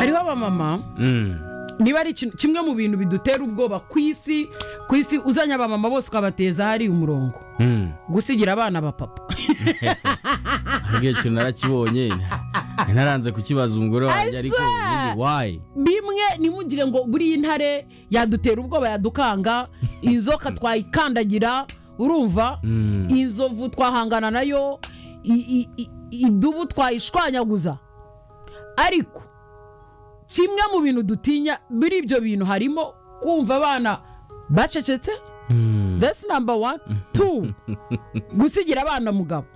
abamama niba ari ikintu- kimwe mu bintu bidutera ubwoba ku isi ku isi uzanye abamama bose ukabateza ahari umurongo gusigira abana abapapa ahubwo ikintu narakibonye ntaranze kukibaza umugore wanjye ariko swear! nyine wayi bimwe ntimugire ngo buriya intare yadutera ubwoba yadukanga inzoka twayikandagira urumva inzovu twahangana nayo i- i- i- idubu twayishwanyaguza ariko kimwe mu bintu dutinya muri ibyo bintu harimo kumva abana bacecetse that's number one two gusigira abana mugabo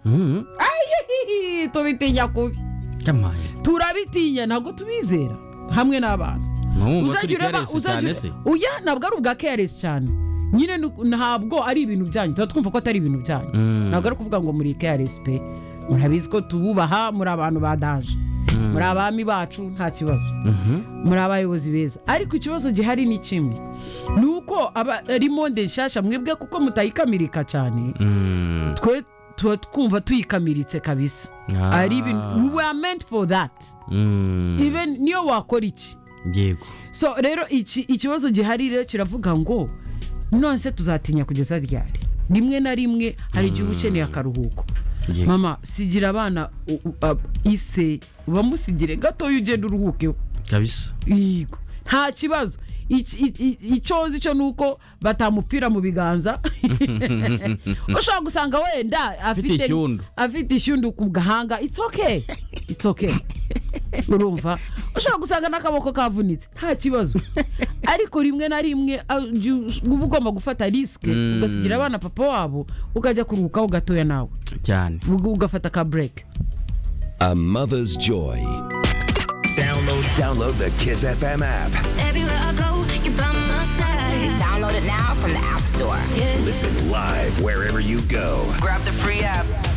Ayihihi, tubitinya kubi kamaye turabitinya ntabwo tubizera hamwe n'abana mwumva turi Uzajya ureba- keresi uzajya cyane ure- se Oya, ntabwo ari ubwa keresi cyane nyine ni uku- ntabwo ari ibintu byanyu tuba twumva ko atari ibintu byanyu Mm. ntabwo ari ukuvuga ngo muri keresi pe murabizi ko tububaha muri abantu ba daje muri abami bacu nta kibazo muri abayobozi beza ariko ikibazo gihari ni kimwe ni uko aba ari monde nshyashya mwebwe kuko mutayikamirika cyane Mm. twe tuba twumva tuyikamiritse kabisa Ah. ari ibintu we were meant for that Mm. even niyo wakora iki yego so rero iki ikibazo gihari rero kiravuga ngo nonese tuzatinya kugeza ryari rimwe na rimwe hari igihe uba ukeneye akaruhuko Yego. mama sigira abana u- u- ab- ise bamusigire gatoya ugenda uruhuke kabisa yego nta kibazo Iki- i- i- icyo nzi cyo ni uko batamupfira mu biganza ushobora gusanga wenda afite ishyundu. afite ishyundu ku gahanga it's okay it's okay urumva ushobora gusanga n'akaboko kavunitse nta kibazo ariko rimwe na rimwe ah, jya uba ugomba gufata risike ugasigira abana papa wabo ukajya kuruhukaho gatoya nawe cyane Uga- ugafata ka bureke A mother's joy. Download, download the Kiss FM app. Everywhere I go, you're by my side. Download it now from the App Store. Yeah. Listen live wherever you go. Grab the free app.